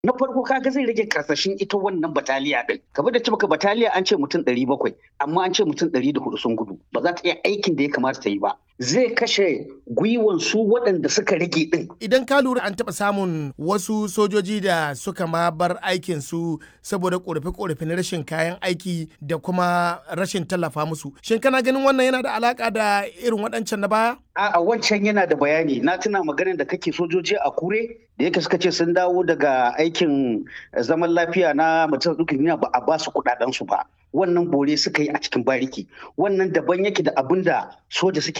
na farko kaga zai rage karsashin ita wannan bataliya din kamar da ce maka bataliya an ce mutum ɗari bakwai amma an ce mutum ɗari da hudu sun gudu ba za ta iya aikin da ya kamata ta yi ba zai kashe gwiwan su waɗanda suka rage din idan ka lura an taɓa samun wasu sojoji da suka ma bar aikin su saboda ƙorafe-ƙorafe na rashin kayan aiki da kuma rashin tallafa musu shin kana ganin wannan yana da alaka da irin waɗancan na baya a wancan yana da bayani na tuna maganin da kake sojoji a kure da yake suka ce sun dawo daga aikin zaman lafiya na majalisar dukkan ba a ba su kuɗaɗen su ba wannan bore suka yi a cikin bariki wannan daban yake da abin da soja suke